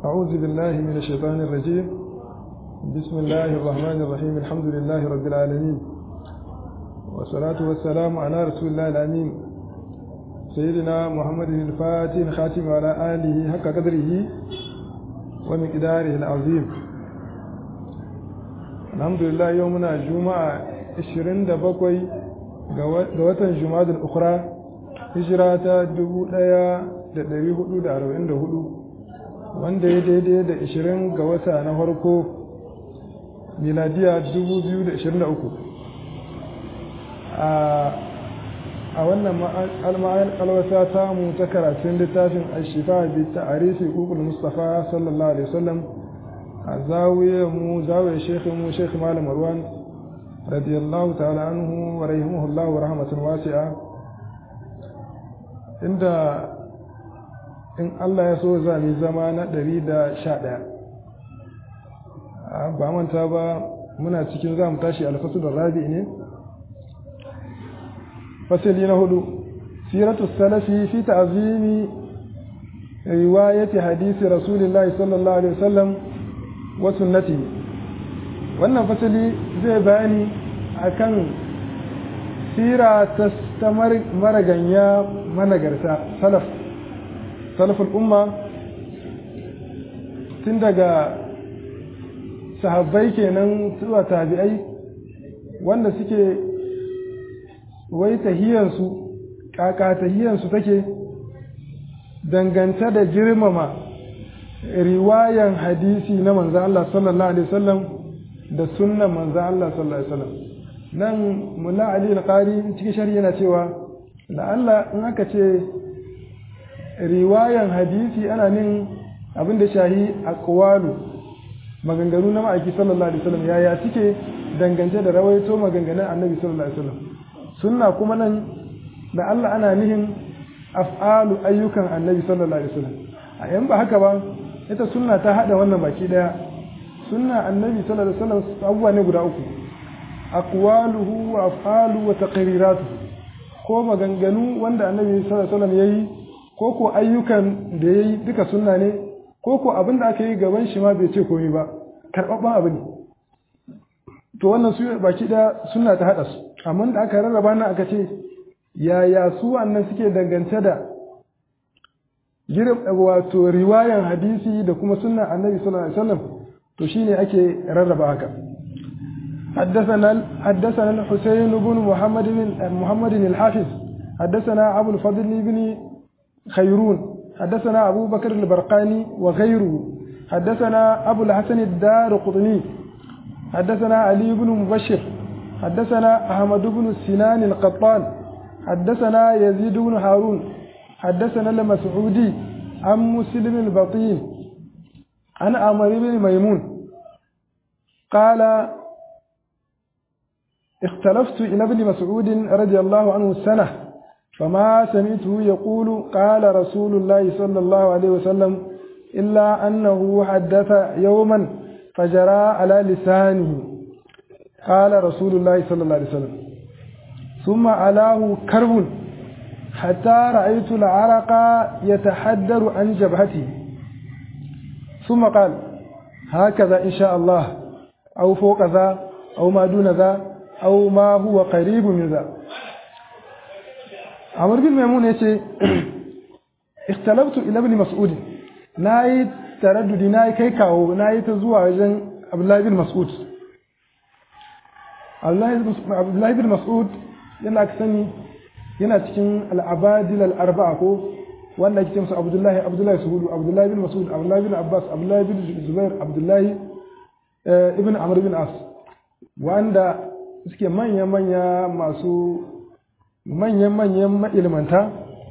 أعوذ بالله من الشيطان الرجيم بسم الله الرحمن الرحيم الحمد لله رب العالمين والصلاة والسلام على رسول الله الأمين سيدنا محمد الفاتح الخاتم وعلى آله حق قدره ومقداره العظيم الحمد لله يومنا الجمعة 27 ga watan Jumadal Ukhra hijira ta 1444 wanda ya daidai da 20 ga wata na farko miladiya 2023 a wannan alwasa samu ta karatun littafin ashifa bi ta'arifi hukul mustafa sallallahu alaihi wasallam a zawiyar mu zawiyar shekhi mu shekhi malam marwan radiyallahu ta'ala anhu wa rahimahullahu wa rahmatan wasi'a inda in Allah ya so za mu zama na 111 ba manta ba muna cikin za mu tashi alfasulun rabi ne fasili na hudu siratu salafi fi ta'zimi riwayati hadisi rasulillahi sallallahu alaihi wasallam wa sunnati wannan fasili zai bayani akan sira ta maraganya managarta salaf salaful umma tun daga sahabbai kenan zuwa tabi'ai wanda suke wai tahiyansu kaka tahiyansu take danganta da girmama riwayan hadisi na manzo Allah sallallahu alaihi wasallam da sunnan manzo Allah sallallahu alaihi wasallam nan mulla ali al-qari cikin shari'a yana cewa la'alla in aka ce riwayan hadisi ana nin abin da shahi aqwalu maganganu na ma'aiki sallallahu alaihi wasallam yaya suke dangance da rawaito maganganun annabi sallallahu alaihi wasallam sunna kuma nan da Allah ana nihin af'alu ayyukan annabi sallallahu alaihi wasallam a yan ba haka ba ita sunna ta hada wannan baki daya sunna annabi sallallahu alaihi wasallam abubuwa ne guda uku aqwaluhu wa af'alu wa taqriratuhu ko maganganu wanda annabi sallallahu alaihi wasallam yayi ko ko ayyukan da yayi duka sunna ne ko ko abin da aka yi gaban shi ma bai ce komai ba karɓaɓɓen abu ne to wannan su baki da suna ta haɗa su amma da aka rarraba nan aka ce yaya su wannan suke dangance da girin wato riwayan hadisi da kuma sunna annabi sallallahu alaihi wasallam to shine ake rarraba haka حدثنا حدثنا الحسين بن محمد بن محمد الحافظ حدثنا ابو الفضل بن خيرون حدثنا أبو بكر البرقاني وغيره حدثنا أبو الحسن الدار قطني حدثنا علي بن مبشر حدثنا أحمد بن سنان القطان حدثنا يزيد بن هارون حدثنا المسعودي عن مسلم البطين عن عمر بن ميمون قال اختلفت إلى ابن مسعود رضي الله عنه سنة فما سمعته يقول قال رسول الله صلى الله عليه وسلم إلا أنه حدث يوما فجرى على لسانه قال رسول الله صلى الله عليه وسلم ثم علاه كرب حتى رأيت العرق يتحدر عن جبهته ثم قال هكذا إن شاء الله أو فوق ذا أو ما دون ذا أو ما هو قريب من ذا Amr bin Maimun ya ce, Ikhtalabtu ila ibn Mas'ud, na yi taraddudi na yi kai kawo, na yi ta zuwa wajen Abdullahi bin Mas'ud. Abdullahi bin Mas'ud yana sani yana cikin al'abadil al'arba'a ko wanda ake musu Abdullahi Abdullahi Suhudu, Abdullahi bin Mas'ud, Abdullahi bin Abbas, Abdullahi bin Zubair, Abdullahi ibn Amr bin As, wanda suke manya-manya masu manyan-manyan ma'ilmanta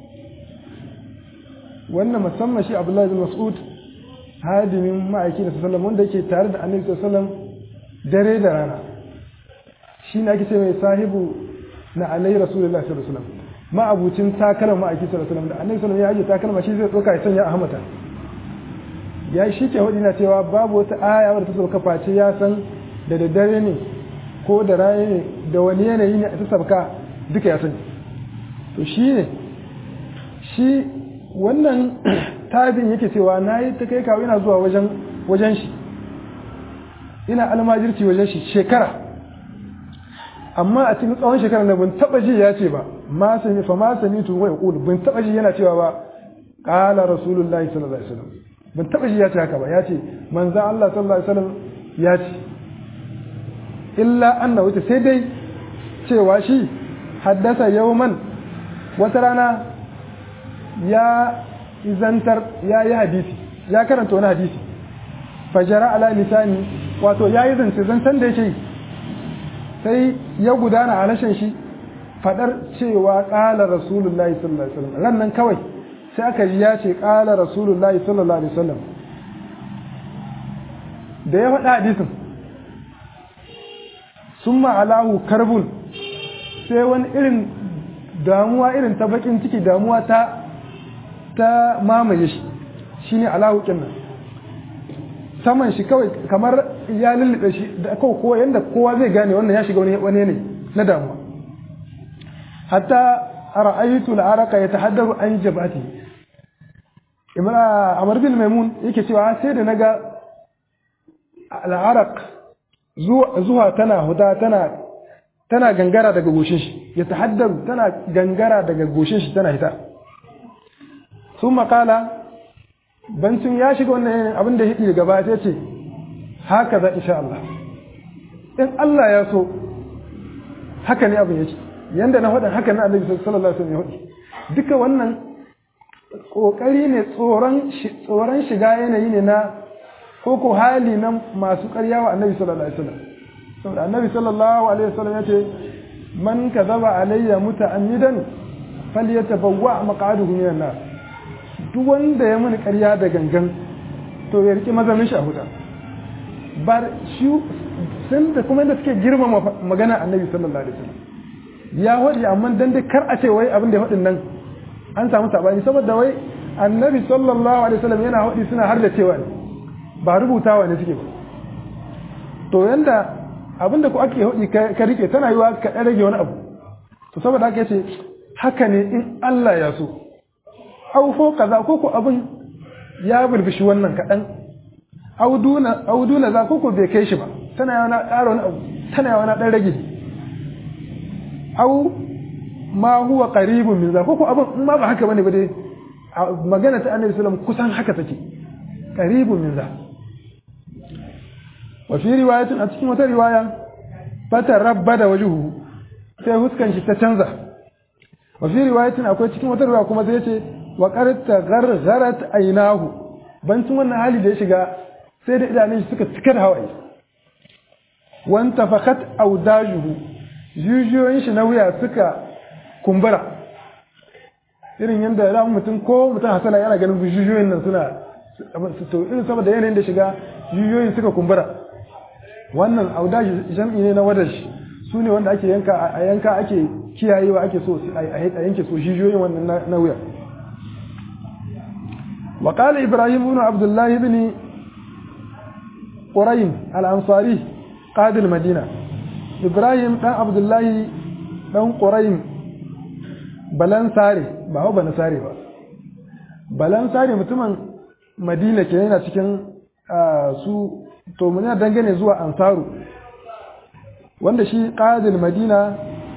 wannan musamman shi abdullahi bin mas'ud hadimin ma'aiki da sallam wanda yake tare da annabi sallam dare da rana shi ne ake ce mai sahibu na alayhi rasulullahi sallallahu alaihi wasallam ma'abucin takalma ma'aiki sallallahu alaihi wasallam da annabi sallam ya aje takalma shi zai doka ya sanya a hamata ya shi ke hudu na cewa babu wata aya wadda ta sauka face ya san da daddare ne ko da rana ne da wani yanayi ne a ta sabka duka ya sani to shi ne shi wannan tabin yake cewa na yi ta kai kawo ina zuwa wajen wajen shi ina almajirci wajen shi shekara amma a cikin tsawon shekara na ban taba ji ya ce ba ma sami fa ma sami tu wai qul ban taba ji yana cewa ba qala rasulullahi sallallahu alaihi wasallam ban taba ji ya ce haka ba ya ce manzon Allah sallallahu alaihi wasallam ya ce illa annahu sai dai cewa shi haddasa yawman wata rana ya izantar ya yi hadisi ya karanta wani hadisi fajara ala lisani wato ya yi zance zancen da yake sai ya gudana a halashen shi fadar cewa ƙala rasulullahi sallallahu alaihi wasallam ran nan kawai sai aka ji ya ce ƙala rasulullahi sallallahu alaihi wasallam da ya faɗa hadisin sun ma'alahu karbun sai wani irin damuwa irin ta bakin ciki damuwa ta ta mamaye shi shine alahu nan saman shi kawai kamar ya lullube shi da kawai kowa yanda kowa zai gane wannan ya shiga wani ne na damuwa hatta ra'aytu al-araqa yatahaddaru an jabati imra amr bin maimun yake cewa sai da naga al-araq zuwa tana huda tana tana gangara daga goshin shi ya tahaddaru tana gangara daga goshin shi tana hita sun makala bancin ya shiga wannan abin da hidi gaba sai ce haka za insha Allah in Allah ya so haka ne abin yake yanda na faɗin haka na annabi sallallahu alaihi wasallam ya faɗi duka wannan kokari ne tsoron tsoron shiga yanayi ne na koko hali na masu ƙarya wa annabi sallallahu alaihi wasallam saboda annabi sallallahu alaihi wasallam ya ce man kadhaba alayya muta'ammidan falyatabawwa maq'aduhu minan nar duk wanda ya mini ƙarya da gangan to ya riki mazamin shi a huta bar shi sun da kuma da suke girmama magana annabi sallallahu alaihi wasallam ya wadi amma dan dai kar a ce wai abin da ya wadin nan an samu sabani saboda wai annabi sallallahu alaihi wasallam yana wadi suna har da cewa ba rubutawa ne suke ba to yanda abin da ku ake hudi ka rike tana yiwa ka dan rage wani abu to saboda haka yace haka ne in Allah ya so au kaza ko ko abin ya burbushi wannan kaɗan auduna auduna za ko ko bai kai shi ba tana yawa na ƙara wani abu tana yawa na ɗan rage au ma huwa qaribun min za ko ko abin in ma ba haka bane ba dai magana ta annabi sallallahu kusan haka take qaribun min za wa fi riwayatin a cikin wata riwaya fata rabbada wajhuhu sai huskan shi ta canza wa fi riwayatin akwai cikin wata riwaya kuma sai ce wa qarta ghargharat aynahu bancin wannan hali da ya shiga sai da idanun shi suka cika da hawaye wan tafakat awdajuhu jijiyoyin shi na wuya suka kumbura irin yadda ran mutum ko mutum hasala yana ganin jijiyoyin nan suna to irin saboda yanayin da shiga jijiyoyin suka kumbura wannan audaji jam'i ne na wadashi su ne wanda ake yanka a yanka ake kiyayewa ake so a yanke so jijiyoyin wannan na wuya وقال إبراهيم بن عبد الله بن قريم الأنصاري قائد المدينة إبراهيم بن عبد الله بن قريم بلان ساري ba hau bana sare ba balan sare mutumin madina ke yana cikin su to muna dangane zuwa ansaru wanda shi qadil madina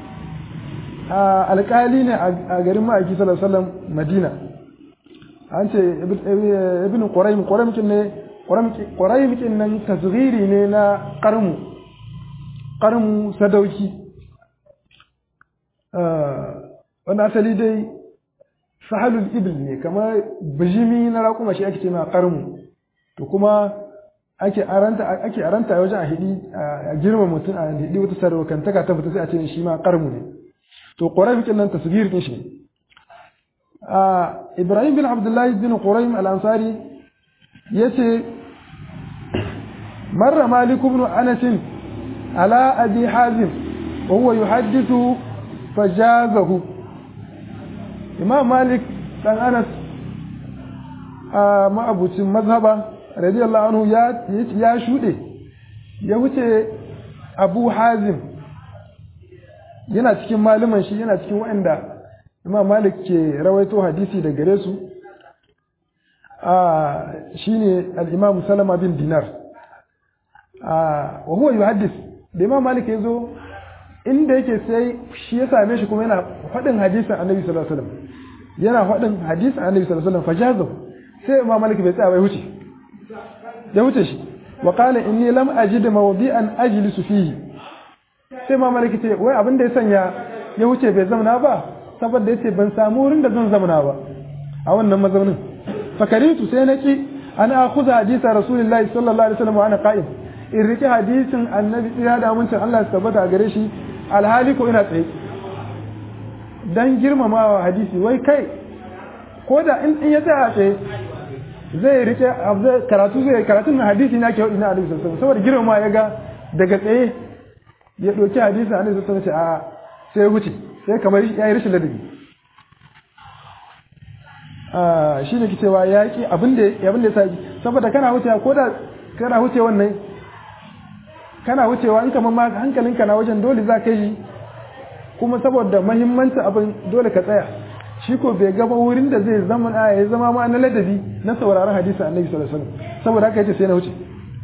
alƙali ne a garin ma'aiki sallallahu alaihi wasallam madina an ce ibn quraym quraym kin ne quraym kin nan tasghiri ne na qarmu qarmu sadauki wannan asali dai sahalul ibl ne kamar bijimi na raƙuma shi ake ce ma qarmu to kuma ake aranta ake aranta wajen a hidi a girma mutum a hidi wata sarwakantaka ta fita sai a ce shi ma qarmu ne to quraym kin nan tasghir kin shi ne Ibrahim bin Abdullahi bin Quraym al-Ansari yace marra Malik ibn Anas ala Abi Hazim wa huwa yuhaddithu fajazahu Imam Malik dan Anas a ma'abucin mazhaba radiyallahu anhu ya ya shude ya wuce Abu Hazim yana cikin malaman shi yana cikin waɗanda imam malik ke rawaito hadisi da gare su shine al-imam salama bin dinar wa huwa yuhaddis da imam malik ya zo inda yake sai shi ya same shi kuma yana faɗin hadisin annabi sallallahu alaihi wasallam yana faɗin hadisin annabi sallallahu alaihi wasallam fajazo sai imam malik bai tsaya bai huce ya huce shi wa qala inni lam ajid mawdi'an ajlisu fihi sai imam malik ce wai abin da ya sanya ya huce bai zamana ba saboda yace ban samu wurin da zan zamana ba a wannan mazaunin fakaritu sai na ki ana akhudha hadisa rasulullahi sallallahu alaihi wasallam wa ana qa'im in rike hadisin annabi tsira da amincin Allah su tabbata a gare shi alhali ko ina tsaye dan girmamawa hadisi wai kai ko da in ya tsaya tsaye zai rike karatu zai karatun na hadisi na ke ina alaihi sallallahu saboda girmama ya ga daga tsaye ya ɗauki hadisin annabi sallallahu alaihi wasallam a sai wuce sai kamar ya yi rashin ladabi shi ne cewa ya ki abin da ya sa saboda kana wucewa ko da kana wuce wannan kana wucewa in kamar ma hankalinka na wajen dole za ka yi kuma saboda mahimmancin abin dole ka tsaya shi ko bai gaba wurin da zai zama ya zama ma na ladabi na sauraron hadisi annabi sallallahu alaihi wasallam saboda haka yace sai na wuce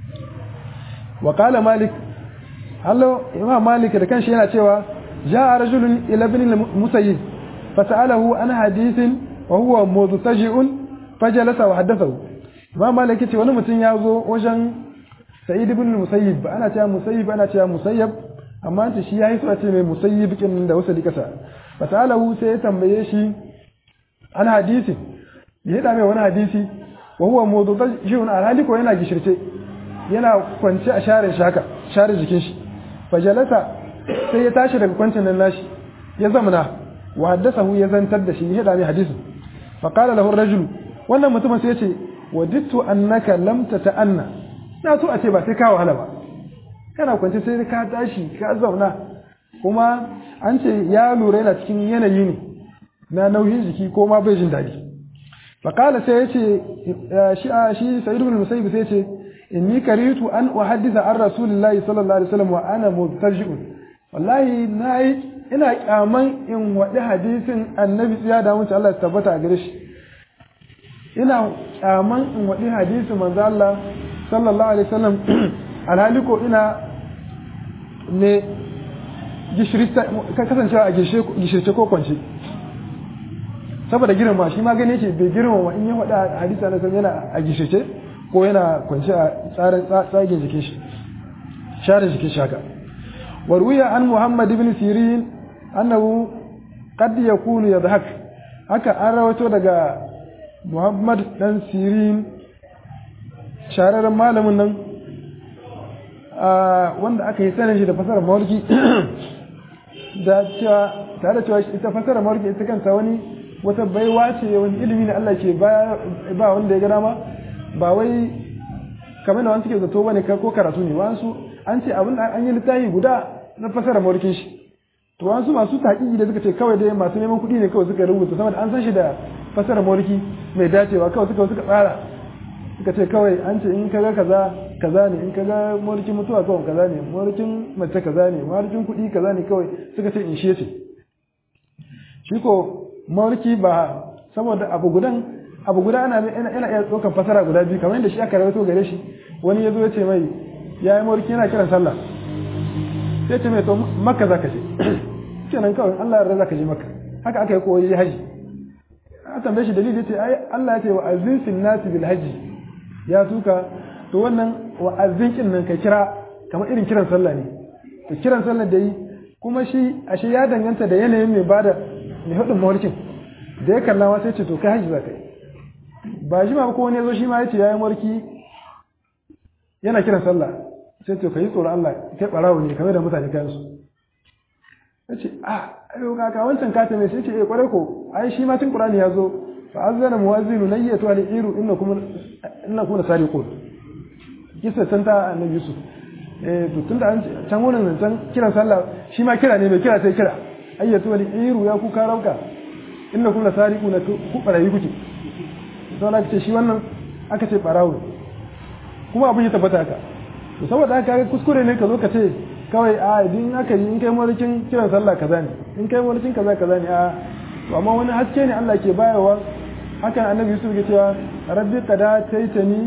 wa qala malik hallo imam malik da kanshi yana cewa jaa rajulun ila ibn musayyib fas'alahu an hadithin wa huwa mudtaji'un fajalasa wa haddathahu imam malik yace wani mutum ya zo wajen sa'id ibn musayyib ana cewa musayyib ana cewa musayyab amma ta shi yayi so a ce mai musayyib kin da wasali kasa fasalahu sai ya tambaye shi an hadisi ya hada mai wani hadisi wa huwa mudtajihun alhali ko yana gishirce yana kwance a share shaka share jikin shi fajalasa sai ya tashi daga kwancin nan nashi ya zamana wa haddathahu ya zantar da shi ya hada mai hadisin fa qala lahu ar-rajul wannan mutumin sai ya ce wadittu annaka lam tata'anna na so a ce ba sai ka wahala ba kana kwance sai ka tashi ka zauna kuma an ce ya lura yana cikin yanayi ne na nauyin jiki ko ma bai jin daɗi faƙala sai ya ce shi a shi sa'id ibn musayyib sai ya ce inni karitu an uhaddisa an rasulillahi sallallahu alaihi wasallam wa ana mubtaji'un wallahi nayi ina kyaman in waɗi hadisin annabi tsiya da mutum Allah ya tabbata a gare shi ina kyaman in waɗi hadisin manzo Allah sallallahu alaihi wasallam alhali ko ina ne kasancewa a gishirce ko kwance saboda girma shi ma gane yake bai girma wa in ya faɗa hadisa na yana a gishirce ko yana kwance a tsarin tsagen jikin shi share jikin shi haka warwiya an muhammad ibn sirin annahu qad yakunu yadhak haka an rawato daga muhammad dan sirin shararren malamin nan wanda aka yi sanin shi da fasarar mawarki da cewa tare da cewa ita fasarar mawarki ita kanta wani wata baiwa ce wani ilimi ne Allah ke ba wanda ya ga dama ba wai kamar da wani suke zato bane ko karatu ne wasu an ce abin an yi littafi guda na fasarar mawarkin shi to wasu masu taƙi da suka ce kawai dai masu neman kuɗi ne kawai suka rubuta saboda an san shi da fasarar mawarki mai dacewa kawai suka suka tsara suka ce kawai an ce in kaga kaza kaza ne in kaga mulkin mutuwa kawai kaza ne mulkin mace kaza ne mulkin kuɗi kaza ne kawai suka ce in shi ce shi ko mulki ba saboda abu gudan abu guda ana yana iya ɗaukar fasara guda biyu kamar yadda shi aka rawaito gare shi wani ya zo ya ce mai ya yi mulki yana kiran sallah sai ce mai to makka za ka je kenan kawai Allah ya za ka je makka haka aka yi koyi haji a tambaye shi dalili ce ai Allah ya ce wa azin fil nasi bil haji ya tuka to wannan wa azin nan ka kira kamar irin kiran sallah ne to kiran sallah da yi kuma shi ashe ya danganta da yanayin mai bada mai hudun mawarkin da ya kalla ma sai ce to kai haji za ka yi ba shi ma ko wani ya zo shi ma ya ce ya yi mawarki yana kiran sallah sai to ka yi tsoron Allah kai barawo ne kamar da mutane kayan su ya ce a ayo kaka wancan kata mai sai ce eh kwarai ko ai shi ma tun qur'ani ya zo fa azzana muwazzinu nayyatu al iru innakum innakum sariqun kisa san ta annabi yusuf eh to tunda an can wurin can kiran sallah shi ma kira ne mai kira sai kira ayyatu al iru ya ku karauka innakum sariqun ku barayi kuke sai aka ce shi wannan aka ce barawo kuma abin ya tabbata haka to saboda haka kuskure ne ka zo ka ce kawai a idan aka yi in kai mulkin kiran sallah kaza ne in kai mulkin kaza kaza ne a to amma wani haske ne Allah ke bayarwa hakan annabi yusuf ya cewa rabbi qada taitani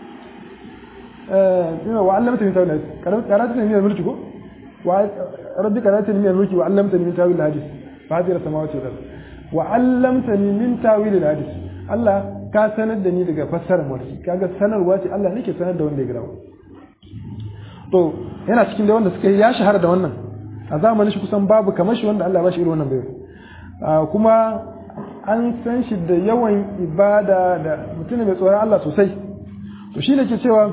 eh wa allamta min tawil karatu ne min mulki ko wa rabbi qada taitani min mulki wa allamtani min tawil hadith fadir samawati wal ard wa allamtani min tawil hadith Allah ka sanar da ni daga fassarar mulki kaga sanarwa ce Allah nake sanar da wanda ya girawo to yana cikin da wanda suka yi ya shahara da wannan a zamanin shi kusan babu kamar shi wanda Allah ba shi irin wannan bai kuma an san shi da yawan ibada da mutum mai tsoron Allah sosai to shi ne ke cewa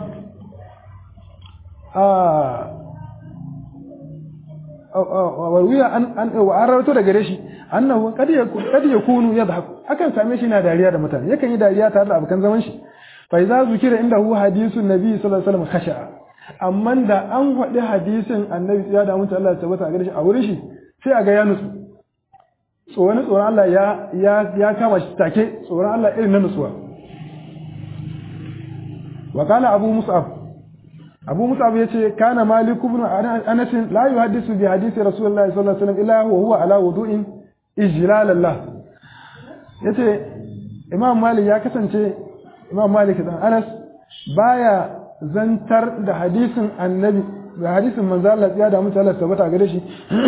a warwiya an wa rawato da gare shi annahu kad yakunu yadhhak akan same shi na dariya da mutane yakan yi dariya tare da abokan zaman shi fa idza zukira indahu hadithun nabi sallallahu alaihi wasallam khasha'a amma da an faɗi hadisin annabi ya da mutu Allah ya tabbata a gare shi a wurin shi sai a ga ya nutsu tsoron tsoron Allah ya ya ya kama shi take tsoron Allah irin na nutsuwa wa kana abu mus'ab abu mus'ab yace kana malik ibn anas la yuhaddisu bi hadisi rasulullahi sallallahu alaihi wasallam illa huwa huwa ala wudu'in ijlalallah yace imam malik ya kasance imam malik dan anas baya zantar da hadisin annabi da hadisin manzo Allah ya da mutu Allah tabbata gare shi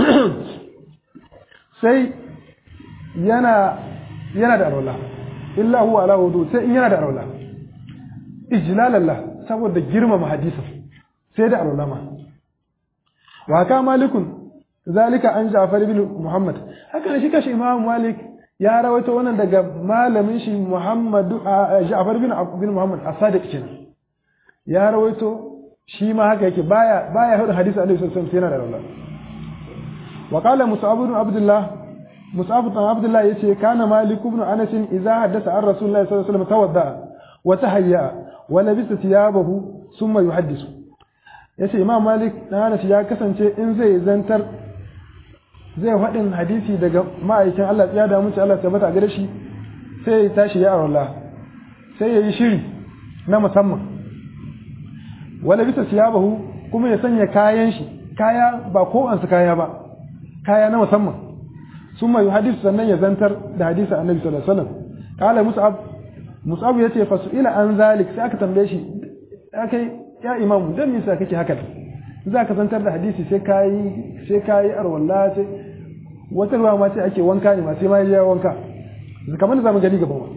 sai yana yana da alwala illa huwa ala wudu sai in yana da alwala ijlalallah saboda girmama hadisin sai da alwala ma wa ka malikun zalika an Ja'far ibn Muhammad haka ne shi kashi Imam Malik ya rawaito wannan daga malamin shi Muhammad Ja'far ibn Muhammad as-Sadiq kenan ya rawaito shi ma haka yake baya baya hudu hadisi Annabi sallallahu alaihi wasallam yana da alwala wa qala Mus'ab ibn Abdullah Mus'ab ibn Abdullah yace kana Malik ibn Anas idza haddatha an Rasulullah sallallahu alaihi wasallam tawadda wa tahayya wa labisa thiyabahu thumma yuhaddisu yace Imam Malik dan Anas ya kasance in zai zantar zai faɗin hadisi daga ma'aikin Allah ya da mutu Allah tabbata gare shi sai ya tashi ya Allah sai ya yi shiri na musamman wala bisa siyabahu kuma ya sanya kayan shi kaya ba ko an su kaya ba kaya na musamman summa yuhaddisu sannan ya zantar da hadisi annabi sallallahu alaihi wasallam qala mus'ab mus'ab yace fa ila an zalik sai aka tambaye shi akai ya imamu dan me yasa kake haka za ka zantar da hadisi sai kayi sai kayi arwalla sai wata ruwa ma sai ake wanka ne ma sai ma ya wanka kamar da zamu gani gaban wa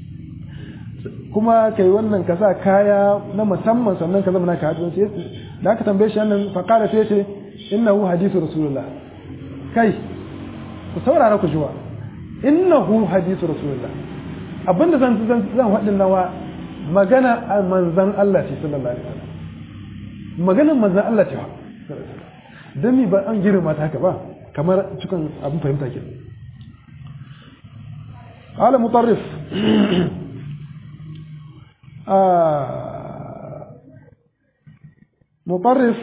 kuma kai wannan ka sa kaya na musamman sannan ka zama naka hadisi sai da aka tambaye shi wannan fa qala sai ce innahu hadithu rasulullah kai ku saurara ku jiwa innahu hadithu rasulullah abinda zan zan zan hadin nawa magana a manzan Allah ce sallallahu alaihi wasallam maganar manzan Allah ce don mi ba an girma ta haka ba kamar cikin abin fahimta ke ala mutarrif mutarrif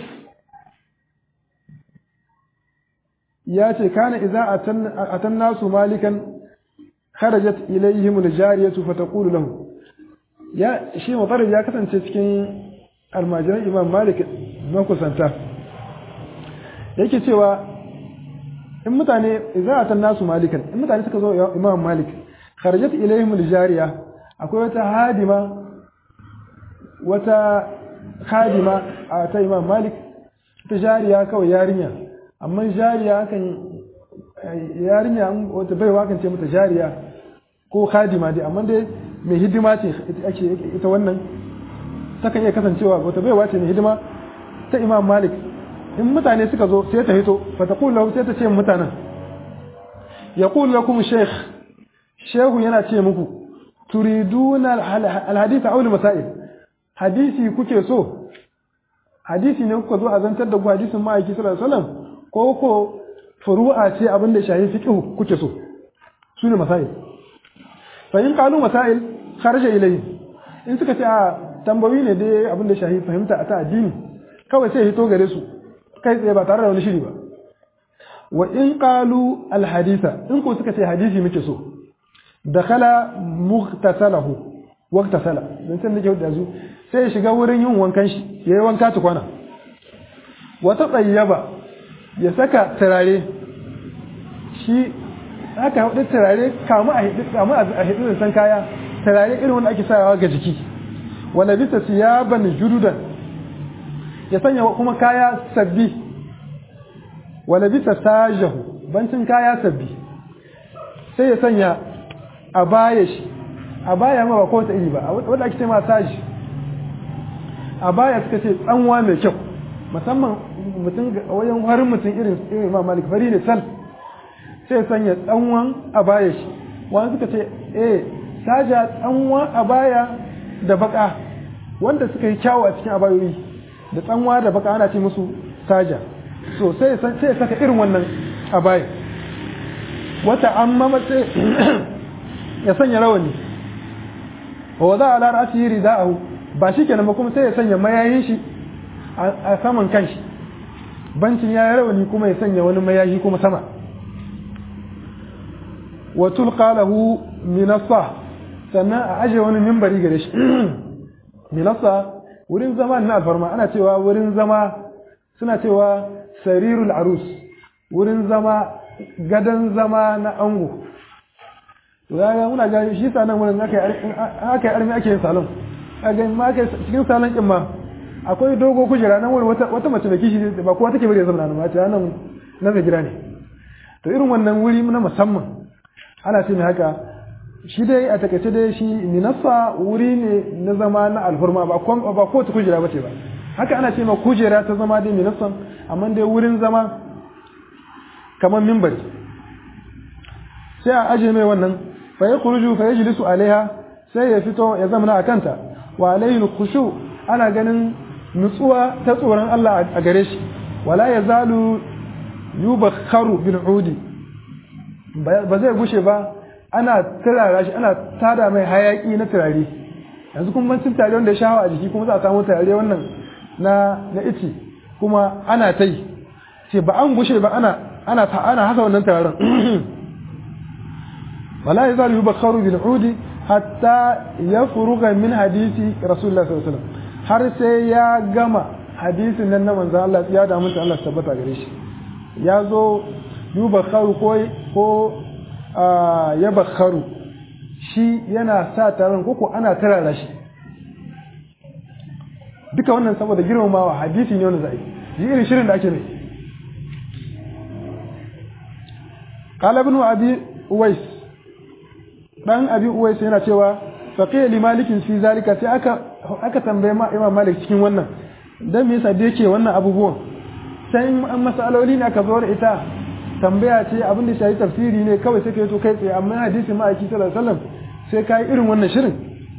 ya ce kana idza atan nasu malikan kharajat ilayhim al-jariyatu fataqulu lahu ya shi mutarrif ya kasance cikin almajiran imam malik makusanta yake cewa in mutane za a tan nasu malikan in mutane suka zo imam malik kharajat ilayhim aljariya akwai wata hadima wata hadima a ta imam malik ta jariya kawai yarinya amma jariya kan yarinya wata baiwa kan ce mata jariya ko hadima dai amma dai mai hidima ce ake ita wannan takan iya kasancewa wata baiwa ce mai hidima ta imam malik in mutane suka zo sai ta hito fa ta kula sai ta ce mutanen ya kula lakum sheikh shehu yana ce muku turiduna alhadith aw masail hadisi kuke so hadisi ne kuka zo a zantar da ku hadisin ma'aiki sallallahu alaihi wasallam ko ko furu'a ce abin da shahi fiqh kuke so sune masail fa in qalu masail kharaja ilayhi in suka ce a tambayoyi ne dai abin da shahi fahimta a ta addini kawai sai hito gare su kai tsaye ba tare da wani shiri ba wa in qalu al haditha in ko suka ce hadisi muke so dakhala mughtasalahu waqtasala dan san nake da su sai ya shiga wurin yin wankan shi yayi wanka tukwana wata tsayyaba ya saka turare shi haka hudu turare kamu a hidu kamu a hidu san kaya turare irin wanda ake sawa ga jiki wala bisa siyaban jududan ya sanya kuma kaya sabbi wala bisa sajahu bancin kaya sabbi sai ya sanya a baya shi a baya ma ba ko ta iri ba wanda ake ce ma saji a baya suka ce tsanwa mai kyau musamman mutum wajen harin mutum irin irin ma malik fari ne sal sai sanya tsanwan a baya shi wani suka ce eh saja tsanwa a baya da baka wanda suka yi kyawu a cikin abayoyi da tsanwa da baka ana ce musu saja so sai sai saka irin wannan a baya wata amma mace ya sanya rawani wa za a lara asiri rida'ahu ba shi kenan ba kuma sai ya sanya mayayin shi a saman kanshi bancin ya rawani kuma ya sanya wani mayayi kuma sama wa tulqa lahu minassa sannan a aje wani mimbari gare shi minassa wurin zama na alfarma ana cewa wurin zama suna cewa sarirul arus wurin zama gadan zama na ango to ya muna ga shi sanan wurin aka yi armi ake yin salon a ga ma aka cikin salon kin ma akwai dogo kujera nan wurin wata wata mace da kishi ba kowa take bari ya zama nan ma ta nan na mai gida ne to irin wannan wuri na musamman ana ce mai haka shi dai a takaice dai shi minassa wuri ne na zama na alhurma ba ba ko ta kujera bace ba haka ana ce ma kujera ta zama dai minassan amma dai wurin zama kamar mimbari sai a aje mai wannan fa ya kuruju fa yajlisu alaiha sai ya fito ya zama a kanta wa alaihi khushu ana ganin nutsuwa ta tsoron Allah a gare shi wala yazalu yubakharu bil udi ba zai gushe ba ana turara shi ana tada mai hayaki na turare yanzu kuma ban turare wanda ya shawo a jiki kuma za a samu turare wannan na na ici kuma ana ta yi ce ba an gushe ba ana ana ta ana hasa wannan turaren wala yazalu yubakharu bil udi hatta yafruga min hadisi rasulullah sallallahu alaihi wasallam har sai ya gama hadisin nan na manzon Allah ya da mutum Allah tabbata gare shi ya zo yubakharu ko ko ya bakharu shi yana sa taron koko ana tarara shi duka wannan saboda girmamawa hadisi ne wanda zai yi irin shirin da ake mai qala ibn abi uwais dan abi uwais yana cewa faqiya li malikin fi zalika sai aka aka tambaye ma imam malik cikin wannan dan me yasa da yake wannan abubuwan sai an masaloli ne aka zo da ita tambaya ce abin da shayi tafsiri ne kawai sai ka yi to kai tsaye amma hadisi ma aiki sallallahu alaihi wasallam sai ka yi irin wannan shirin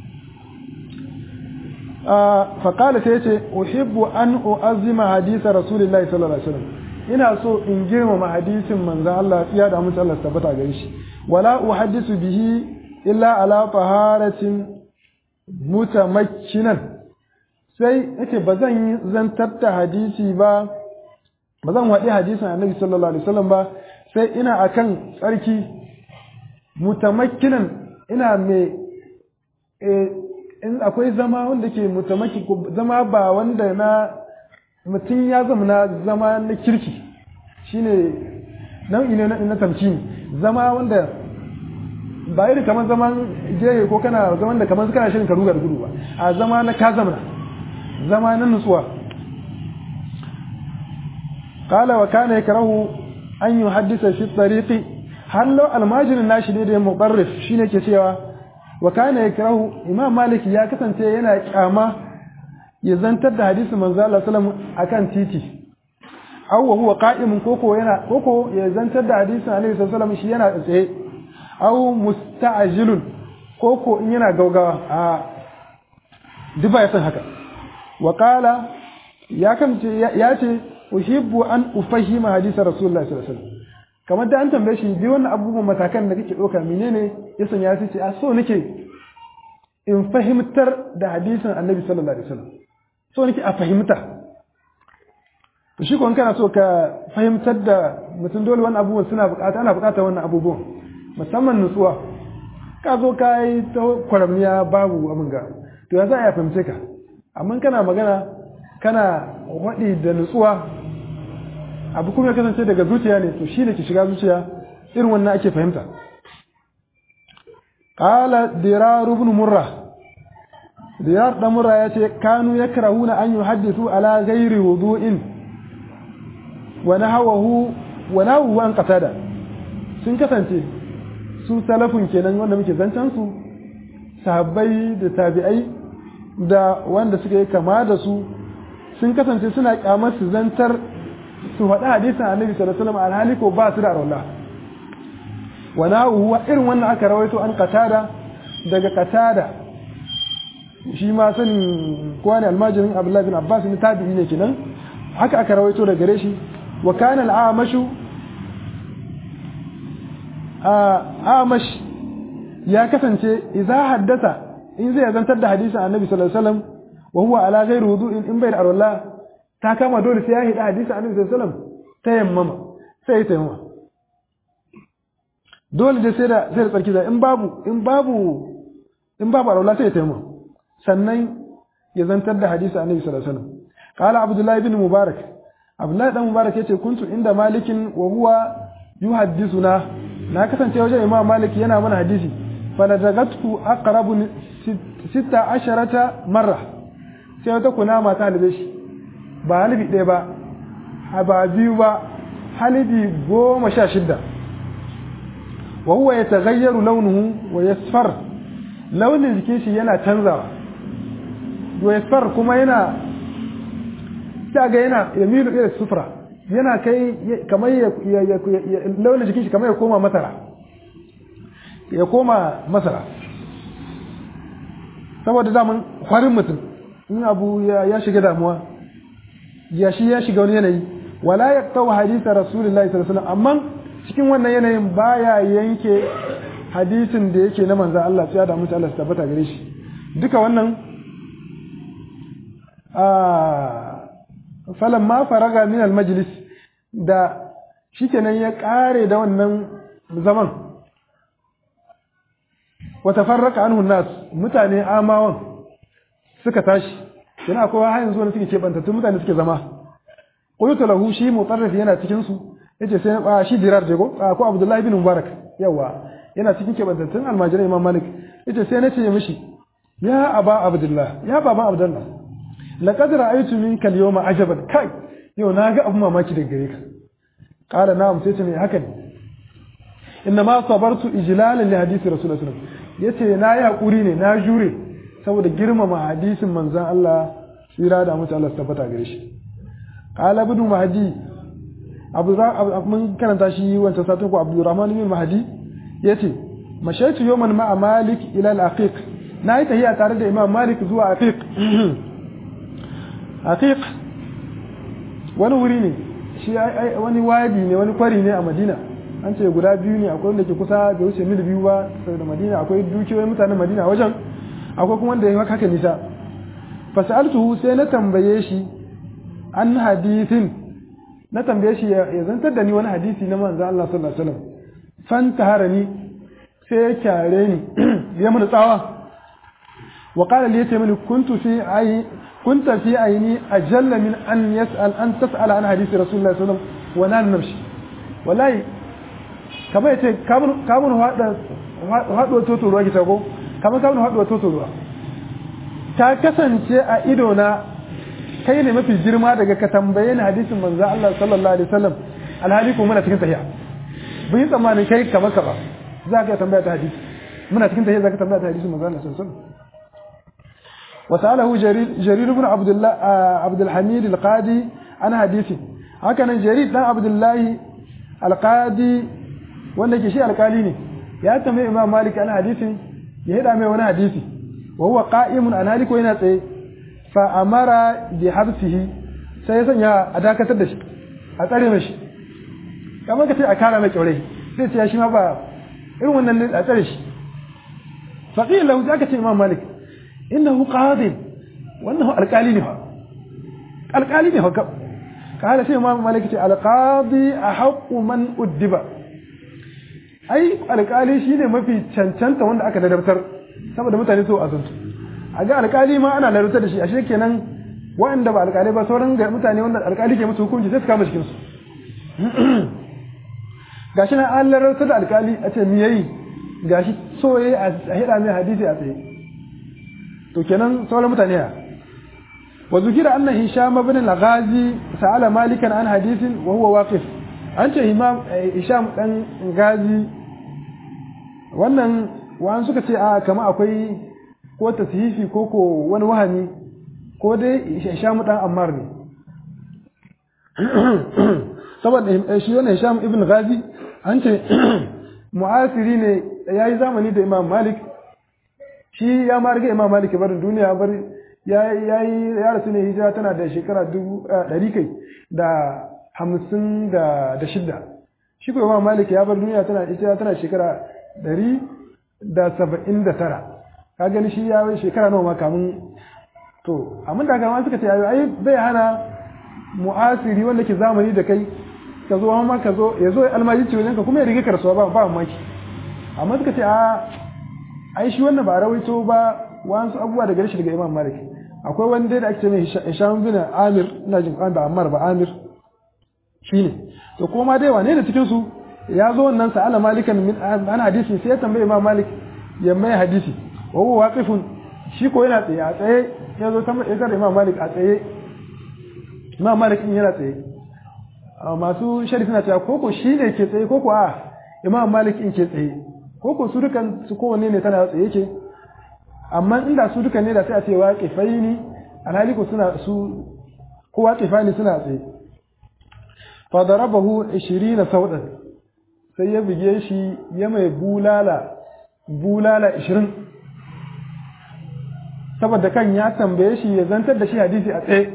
fa qala sai yace uhibbu an uazzima hadisa rasulillahi sallallahu alaihi wasallam ina so in girmama hadisin manzon Allah tsiya da mutum Allah tabbata gare shi wala uhaddisu bihi illa ala taharatin mutamakkinan sai yace ba zan yi zantar da hadisi ba ba zan waɗi hadisin annabi sallallahu alaihi wasallam ba sai ina akan tsarki mutamakkinan ina mai in akwai zama wanda ke mutamaki zama ba wanda na mutum ya zama na zama na kirki shine nau'i ne na tamkini zama wanda ba iri kamar zaman jere ko kana zaman da kamar kana shirin ka ruga da gudu ba a zama na ka zamana zama na nutsuwa قال وكان يكره أن يحدث في الطريق هل لو الماجر الناشي دي مقرف شيني كسيوا وكان يكره إمام مالك يا كسن ينا كاما يزنتر ده حديث من الله صلى الله أكان تيتي أو وهو قائم كوكو ينا كوكو يزنتر ده حديث عليه الصلاة والسلام شي ينا تسيه أو مستعجل كوكو ينا غوغا آه دبا يسن هكا وقال يا كم يا ce uhibbu an ufahima hadisa rasulullahi sallallahu alaihi wasallam kamar da an tambaye shi bi wannan abubuwan matakan da kake ɗauka menene ya sanya su ce a so nake in fahimtar da hadisin annabi sallallahu alaihi wasallam so nake a fahimta to shi kun kana so ka fahimtar da mutum dole wannan abubuwan suna bukata ana bukatar wannan abubuwan musamman nutsuwa ka zo ka yi ta kwaramniya babu abin ga to ya za a fahimce ka amma kana magana kana waɗi da nutsuwa abu kuma ya kasance daga zuciya ne to shi ne ke shiga zuciya irin wannan ake fahimta qala dirar ibn murra dirar dan murra yace kanu yakrahuna an yuhaddithu ala ghairi wudu'in wa nahawahu wa nahawu an qatada sun kasance su salafun kenan wanda muke zancan su sahabbai da tabi'ai da wanda suka yi kama da su sun kasance suna kyamar su zantar su faɗi hadisin annabi sallallahu alaihi wasallam alhali ko ba su da arwala wa nahu irin wannan aka rawaito an qatada daga qatada shi ma sanin kowa ne almajirin abdullahi bin abbas ne tabi'i ne kenan haka aka rawaito daga gare shi wa kana al'amashu amash ya kasance idza haddasa in zai zantar da hadisin annabi sallallahu alaihi wasallam wa huwa ala ghairi wudu'in in bai da arwala ta kama dole sai ya hida hadisin annabi sallallahu alaihi wasallam ta yammama sai ya tayammama dole da sai da sai da tsarki da in babu in babu in babu arwala sai ya tayammama sannan ya zantar da hadisin annabi sallallahu alaihi wasallam qala abdullah ibn mubarak abdullah dan mubarak yace kuntu inda malikin wa huwa yuhaddisuna na kasance wajen imam malik yana mana hadisi faladagatku aqrabu sita asharata marra sai wata kunama ta halibe shi ba halibi ɗaya ba ba biyu ba halibi goma sha shidda wa huwa ya tagayyaru launuhu wa yasfar launin jikin shi yana canzawa wa yasfar kuma yana ta ga yana yamilu ila sufra yana kai kamar ya launin jikin shi kamar ya koma masara ya koma masara saboda daman kwarin mutum in abu ya shiga damuwa ya shi ya shiga wani yanayi wala ya tsawo hadisa rasulullahi sallallahu alaihi amma cikin wannan yanayin baya yanke hadisin da yake na manzan Allah ya da mutu Allah su tabbata gare shi duka wannan falan ma faraga min al majlis da shikenan ya kare da wannan zaman wata farraka anhu nas mutane amawan suka tashi yana kowa har yanzu wani suke kebantattun mutane suke zama qultu lahu shi mutarrif yana cikin su yace sai ba shi dirar je ko ko abdullahi bin mubarak yawa yana cikin kebantattun almajirai imam malik yace sai nace mishi ya aba abdullah ya baba abdullah laqad ra'aytu minka al-yawma ajaban kai yau naga abu mamaki daga gare ka qala na'am sai ce me haka ne inna ma sabartu ijlalan li hadisi rasulullahi sallallahu alaihi wasallam yace na yi hakuri ne na jure saboda girmama hadisin manzon Allah tsira da mutu Allah tabbata gare shi qala ibn mahdi abu mun karanta shi wancan satin ko abdurrahman ibn mahdi yace mashaitu yawman ma'a malik ila al-aqiq na yi tahiya tare da imam malik zuwa aqiq aqiq wani wuri ne shi wani wadi ne wani kwari ne a madina an ce guda biyu ne akwai wanda ke kusa da wuce mil biyu ba saboda madina akwai dukiyoyin mutanen madina wajen akwai kuma wanda ya haka nisa fasaltuhu sai na tambaye shi an hadithin na tambaye shi ya zantar da ni wani hadisi na manzo Allah sallallahu alaihi wasallam fan taharani sai ya kyare ni ya mun tsawa wa qala li yace mini kuntu fi ayi kunta fi ayni ajalla min an yas'al an tas'ala an hadisi rasulullahi sallallahu alaihi wasallam wa nan namshi wallahi kamar yace kamun kamun hada haduwa toto ruwa ki tago kamar kamun haduwa toto ruwa ta kasance a ido na kai ne mafi girma daga ka tambaye ni hadisin manzo Allah sallallahu alaihi wasallam alhali ko muna cikin tahiya bin tsammanin kai kamar ka ba za ka tambaya ta hadisi muna cikin tahiya za ka tambaya ta hadisin manzo Allah sallallahu alaihi wasallam وسأله جرير جرير بن عبد الله عبد الحميد القاضي عن حديثه هكذا جرير بن عبد الله القاضي wanda ke shi alkali ne ya tambayi imam malik an hadisin ya hada mai wani hadisi wa huwa qa'imun alhali ko yana tsaye fa amara bi habsihi sai ya sanya a dakatar da shi a tsare mai shi kamar ka ce a kara mai kyaure sai ce shi ma ba irin wannan ne a tsare shi fa qila lahu zaka ce imam malik innahu qadi wannan alkali ne fa alkali ne fa kala sai imam malik ce alqadi ahqqu man uddiba ai alkali shine mafi cancanta wanda aka ladabtar saboda mutane so azantu a ga alkali ma ana ladabtar da shi ashe kenan waɗanda ba alkali ba sauran mutane wanda alkali ke musu hukunci sai su kama cikin su gashi na an ladabtar da alkali a ce me yayi gashi so yayi a hida mai hadisi a tsaye to kenan sauran mutane ya wa zukira anna hisham ibn al-ghazi sa'ala malikan an hadisin wa huwa waqif an ce imam hisham dan gazi wannan wa'an suka ce a kama akwai ko tashifi ko ko wani wahami ko dai hisham dan ammar ne saboda shi wannan hisham ibn ghazi an ce mu'asiri ne yayi zamani da imam malik shi ya ma riga imam malik barin duniya bar ya yi ya rasu ne hijira tana da shekara dubu ɗari kai da hamsin da da shidda shi ko imam malik ya bar duniya tana hijira tana shekara ɗari da saba'in da tara ka gani shi ya yi shekara nawa ma kamun to amma da gama suka ce ayo ai bai hana mu'asiri wanda ke zamani da kai ka zo amma ka zo ya zo almajirci wajen ka kuma ya riga karsuwa ba ba mamaki amma suka ce a ai shi wannan ba rawaito ba wasu abubuwa daga shi daga Imam Malik akwai wanda da ake ce mai Hisham bin Amir ina jin kan da Ammar ba Amir shine to kuma dai wane da cikin su ya zo wannan sa'ala malikan min an hadisi sai ya tambaye Imam Malik ya mai hadisi wa huwa waqifun shi ko yana tsaye a tsaye ya zo tambaye da Imam Malik a tsaye Imam Malik in yana tsaye masu shari suna cewa koko shi ne ke tsaye koko a Imam Malik in ke tsaye koko su dukan su kowanne ne tana tsaye ke amma inda su dukan ne da sai a ce waƙifai ne alhali ko suna su ko waƙifa ne suna tsaye fa darabahu 20 saudan sai ya buge shi ya mai bulala bulala 20 saboda kan ya tambaye shi ya zantar da shi hadisi a tsaye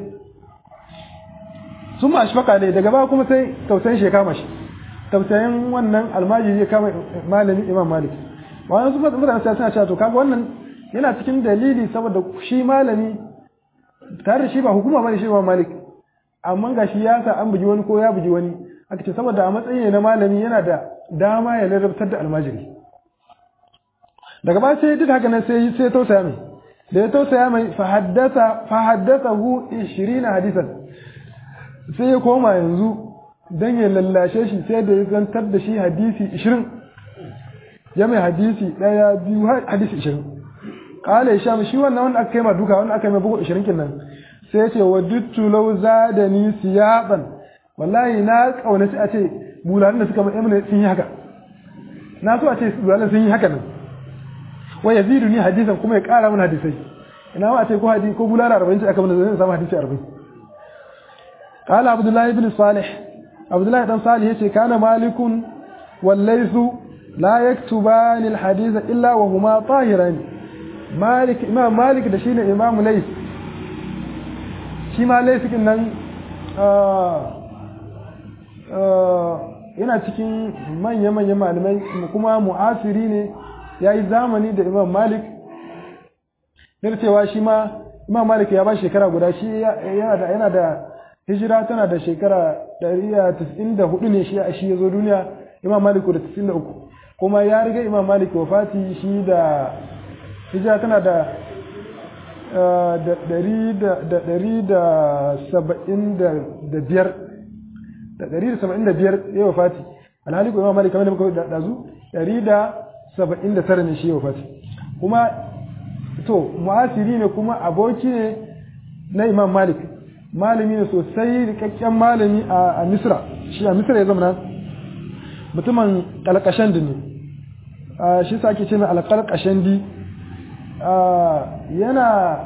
sun ma shafaka ne daga ba kuma sai tausayin shi ya kama shi tausayin wannan almajiri ya kama malami imam malik wannan su mutane sai suna cewa to kaga wannan yana cikin dalili saboda shi malami tare da shi ba hukuma bane shi imam malik amma ga shi ya sa an bugi wani ko ya bugi wani aka ce saboda a matsayin na malami yana da dama ya larabtar da almajiri daga ba sai duk haka nan sai sai tausaya mai da ya tausaya mai fa haddasa fa haddathahu 20 hadisan sai ya koma yanzu don ya lallashe shi sai da ya zantar da shi hadisi ishirin ya mai hadisi ɗaya biyu hadisi ishirin ƙala ya sha shi wannan wanda aka kai ma duka wanda aka yi mai bugu ishirin kinnan sai ya ce wa duttu lau za da ni siyaɓan wallahi na ƙaunaci a ce bulanin da suka mai emina sun yi haka na so a ce bulanin sun yi haka nan wa ya zidu ni hadisan kuma ya ƙara mana hadisai ina ma a ce ko hadisi ko bulala arba'in ce aka mana zai samu hadisi arba'in قال عبد الله بن صالح عبد الله بن صالح يتي كان مالك والليث لا يكتبان الحديث إلا وهما طاهران مالك إمام مالك ده شيء إمام ليث shi ma laifin nan yana cikin manya-manyan malamai kuma mu'asiri ne ya yi zamani da imam malik yana cewa shi ma imam malik ya ba shekara guda shi yana da hijira tana da shekara 194 ne shi shi ya zo duniya imam malik da 93 kuma ya riga imam malik wafati shi da hijira tana da ɗari da saba'in da biyar da ɗari da saba'in da biyar ya wafati alhali ko imam malik kamar da muka da zu ɗari da saba'in da tara ne shi ya wafati kuma to mu'asiri ne kuma aboki ne na imam malik malami ne sosai rikakken malami a misra shi a misra ya zama mutumin kalkashandi ne shi sa ake ce mai alkalkashandi yana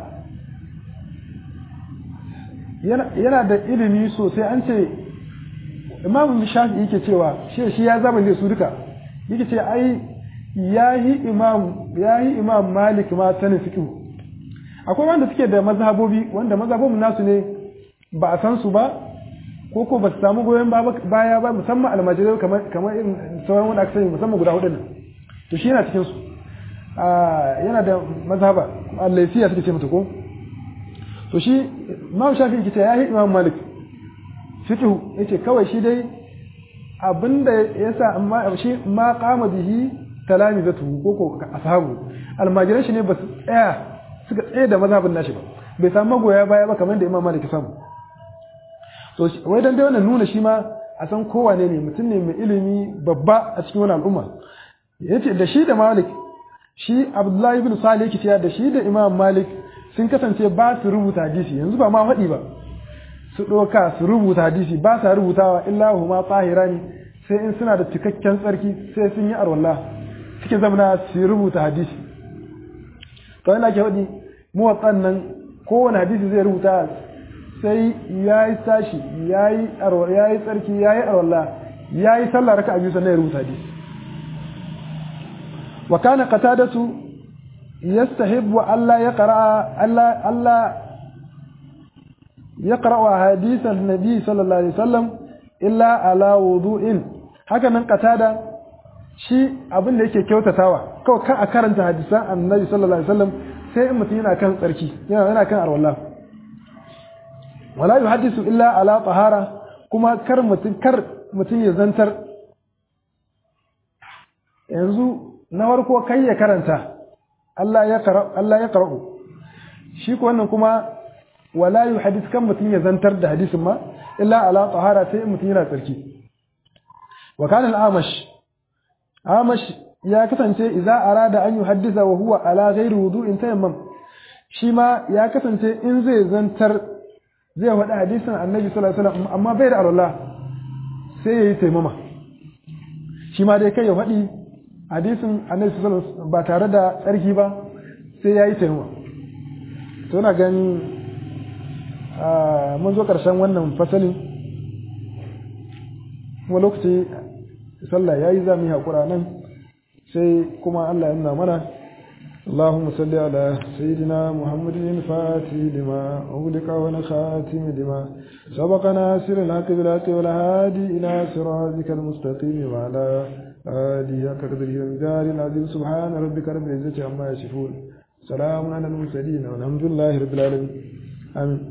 yana da ilimi sosai an ce imamu shafi yake cewa shi shi ya zama ne su duka yake ce ai yayi imam yayi imam malik ma sanin fiqh akwai wanda suke da mazhabobi wanda mazhabobin nasu ne ba a san su ba ko ko ba su samu goyon baya ba musamman almajirai kamar kamar irin sauran wanda aka sani musamman guda hudu nan to shi yana cikin su yana da mazhaba al-laysiya suke ce mata ko to shi Imam Shafi yake ce yayi Imam Malik fiqh yace kawai shi dai abinda yasa amma shi ma qama bihi talamizatu ko ko ashabu almajiran shi ne ba su tsaya suka tsaye da mazhabin nashi ba bai samu magoya baya ba kamar da Imam Malik ya samu to wai dan dai wannan nuna shi ma a san kowane ne mutum ne mai ilimi babba a cikin wani al'umma yace da shi da Malik shi abdullahi ibn salih yake cewa da shi da imam malik sun kasance ba su rubuta hadisi yanzu ba ma faɗi ba su ɗauka su rubuta hadisi ba sa rubutawa illa huma tsahirani sai in suna da cikakken tsarki sai sun yi arwallah suke zamana su rubuta hadisi to ina ke faɗi muwatsan nan kowane hadisi zai rubuta sai ya yi tashi ya yi tsarki ya yi arwallah ya yi sallah raka biyu sannan ya rubuta hadisi wa kana qatadatu yastahibbu alla yaqra alla alla yaqra hadith an-nabi sallallahu alaihi wasallam illa ala wudu'in haka nan qatada shi abin da yake kyautatawa kawai kan a karanta hadisan annabi sallallahu alaihi wasallam sai in mutum yana kan tsarki yana yana kan arwallah wala yuhaddisu illa ala tahara kuma kar mutum kar mutum ya zantar yanzu na farko kai ya karanta Allah ya kara Allah ya qara'u shi ko wannan kuma wala yuhaddis kan mutum ya zantar da hadisin ma illa ala tahara sai mutum yana tsarki wa kana al-amash amash ya kasance idza arada an yuhaddisa wa huwa ala ghairi wudu'in tayammam shi ma ya kasance in zai zantar zai faɗi hadisin annabi sallallahu alaihi wasallam amma bai da alwala sai yayi taimama shi ma dai kai ya faɗi hadisin annabi sallallahu alaihi wasallam ba tare da tsarki ba sai yayi taimama to na gani mun zo ƙarshen wannan fasalin kuma lokaci sallah yayi za mu yi haƙura nan sai kuma Allah ya nuna mana اللهم صل على سيدنا محمد الفاتح لما أغلق ونخاتم لما سبق ناصر الحق بالحق والهادي إلى صراطك المستقيم وعلى آله كقدره ومقدار العظيم سبحان ربك رب العزة عما يصفون سلام على المرسلين والحمد لله رب العالمين آمين